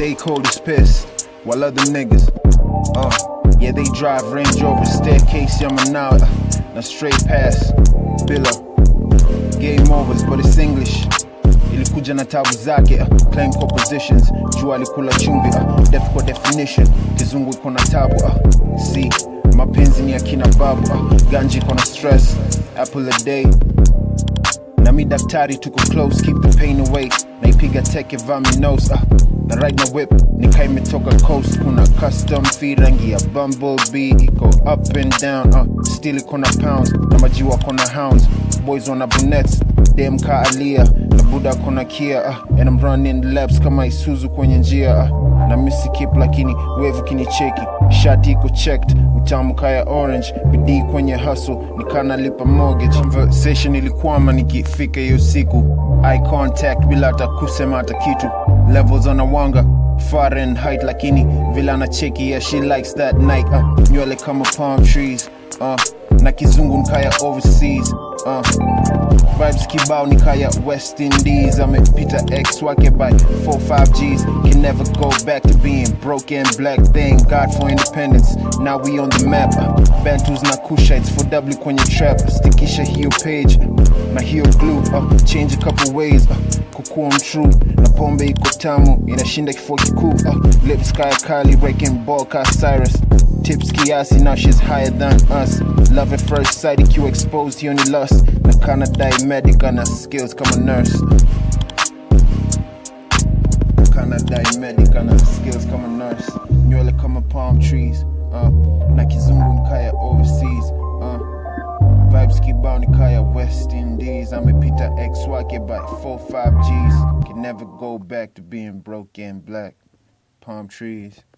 J. Cole is pissed, while other niggas, uh, yeah, they drive Range Rover, staircase, Yamanawa, na straight pass, Billa, game overs, but it's English. Ilikuja na tabu zake, uh, claim compositions, jua alikula chumvi, uh, depth kwa definition, kizungu iko na tabu, uh, see, mapenzi ni akina babu, uh, ganji iko na stress, apple a day, na mi daktari tuko close keep the pain away naipiga teke vaminos uh, na ride na whip nika imetoka coast kuna custom fee rangi ya bumblebee iko up and down uh, still iko na pounds na majiwa kona hounds boys wana brunettes dem ka alia na buda kona kia uh, and I'm running laps kama isuzu kwenye njia uh, na misi kip lakini wevu kinicheki shati iko checked utamu kaya orange bidii kwenye hustle nikanalipa mortgage conversation ilikwama nikifika hiyo siku eye contact bila hata kusema hata kitu levels anawanga Fahrenheit lakini vile anacheki yeah she likes that night uh, nywele kama palm trees uh, na kizungu nkaya overseas uh, vibes kibao nikaya west indies amepita x wake by 45 gs can never go back to being broken black thank god for independence now we on the map uh, bantus na kushites for w kwenye trap stikisha hiyo page na hiyo glue uh, change a couple ways uh, kukuwa mtrue na pombe iko tamu inashinda kifua kikuu uh, lips kaya kali breaking ball ka cyrus tips kiasi now she's higher than us love at first sight ikiwa exposed hiyo ni lust na kana diamedic ana skills kama nurse kana diamedic ana skills kama nurse nywele kama palm trees uh, na kizungu nkaya overseas uh, vibes kibao nikaya west indies amepita x wake by 45 gs can never go back to being broke and black palm trees